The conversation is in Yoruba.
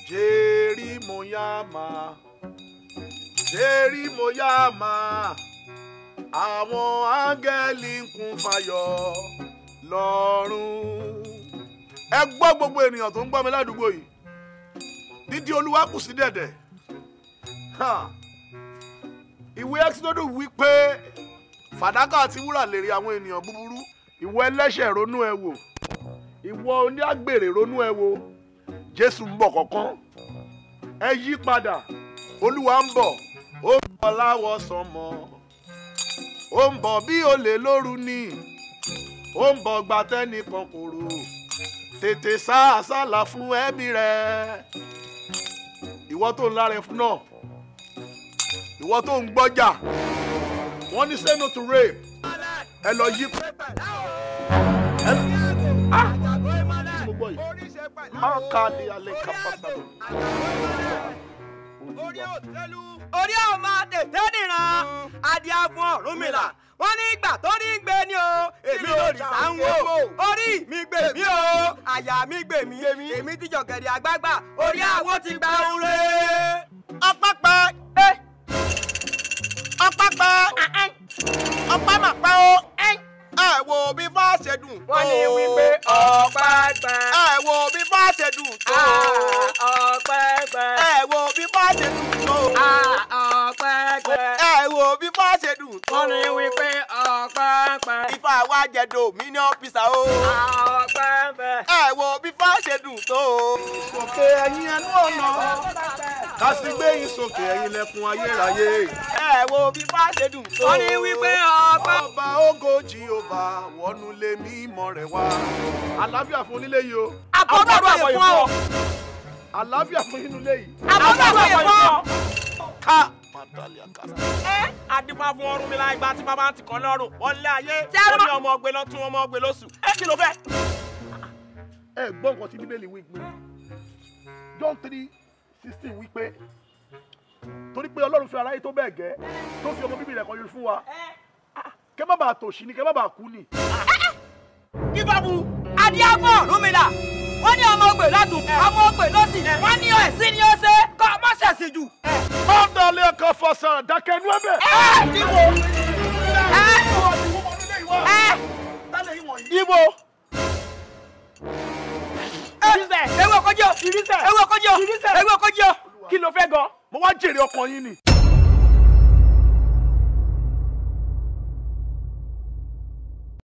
Jerry Moyama Jerry Moyama àwọn áńgẹ́lì ń kún fayọ̀ lọ́run. ẹ gbọ́ gbogbo ènìyàn tó ń gbọ́ mi ládùúgbò yìí dídí olúwa kù sí dẹ̀dẹ̀ Ha. ìwé ẹ́kísídọ́dù wí pé fàdákà àti wúrà lèrè àwọn ènìyàn búburú ìwọ ẹlẹ́ṣẹ̀ ronú ẹ wò ìwọ oníàgbèrè ronú ẹ wò jésù ń bọ̀ kọ̀ọ̀kan ẹ yí padà olúwa ń bọ̀ ó ń bọ̀ láwọ̀ sánmọ̀ ó ń bọ̀ bí olè lóru ni ó ń bọ̀ gbatẹ́ni kan kòrò tètè sá àsálà fún ẹ̀mí rẹ̀ ìwọ tó ń lára fún náà ìwọ tó ń gbọ́jà wọ́n ní say no to rape ẹ lọ yí ẹ ah mo gbọ́ yìí máa ka ní alẹ́ kápásítọ̀ orí ọmọ tètè nìran adìẹ fún Ọ̀rúnmìlà wọ́n ní ìgbà tó ní gbé ni o èmi lòrìṣà ń wò orí mi gbè mí o àyà mi gbè mí èmi ti jọ̀gẹ̀dẹ̀ àgbààgbà orí àwo ti gba ohun rẹ̀. ọ̀pọ̀pọ̀ ẹ ọ̀pọ̀pọ̀ ọ̀pọ̀ mà pa o ẹ wo bí fọ́ ṣe dùn tó. wọ́n ní wípé ọ̀pẹ̀pẹ̀. ẹ wo bí fọ́ ṣe dùn tó. ọ̀pẹ̀pẹ̀. ẹ wo bí fọ́ ṣe dùn tó. ọ̀pẹ̀pẹ̀. ẹ wo bí fọ́ ṣe dùn tó. wọ́n ní wípé ọ̀pẹ̀pẹ̀. ifá wa jẹ dominion pizza o. ọ̀pẹ̀pẹ̀. ẹ wo bí fọ́ ṣe dùn tó. sókè ẹ̀yin ẹnu ọ̀nà ká sì gbé yín sókè ẹ̀yin lẹ́kùn ayérayé. ẹ wo bí fọ́ ṣe dùn tó. wọ́n ní wípé ọ̀pẹ̀. ọba ògo jehova wọnú lé mímọ́ rẹ̀ wá. àlàáfíà fún onílé yìí o. àbọ̀dọ̀ àbọ̀yè fún ọ. àlàáfíà fún inú ilé yìí. àbọ̀dọ̀ àbọ̀yè fún ọ. ká màdàlíà ká. ẹ adífá fún Ọ̀rúnmìlà ìgbà tí bàbá ti kàn lọ́rùn wọ́n lé ayé Tí a ó lọ- ní ọmọ ọgbẹ́ lọ́tún ọmọ ọgbẹ́ lóṣù ẹ kí ló fẹ́. ẹ gbọ́ nǹkan tí bíbélì wí pé john three sixteen wí pé torí pé ọlọ́run fi aráyé tó bẹ́ẹ̀ gẹ́ tó fi ọmọ bíbí rẹ̀ kan yọ fún wa Ah, kẹ́ má bàa tòṣì ni kẹ́ má bàa kú ni. kí bábu adìẹ fún Ọ̀rúnmìlà wọ́n ní ọmọ ògbè lọ́tún ọmọ ògbè lọ́sì wọ́n ní ẹ̀sìn ni ó ṣe kọ́ ọmọ ṣẹ̀sìn jù. mọ́ndàlẹ́ ẹ̀ka fọ̀sán dákẹ́nu ẹ̀bẹ̀. ìwò ibo ewé kọjí o ewé kọjí o ewé kọjí o kí ló fẹ́ gan. mo wá jèrè ọkàn yín ni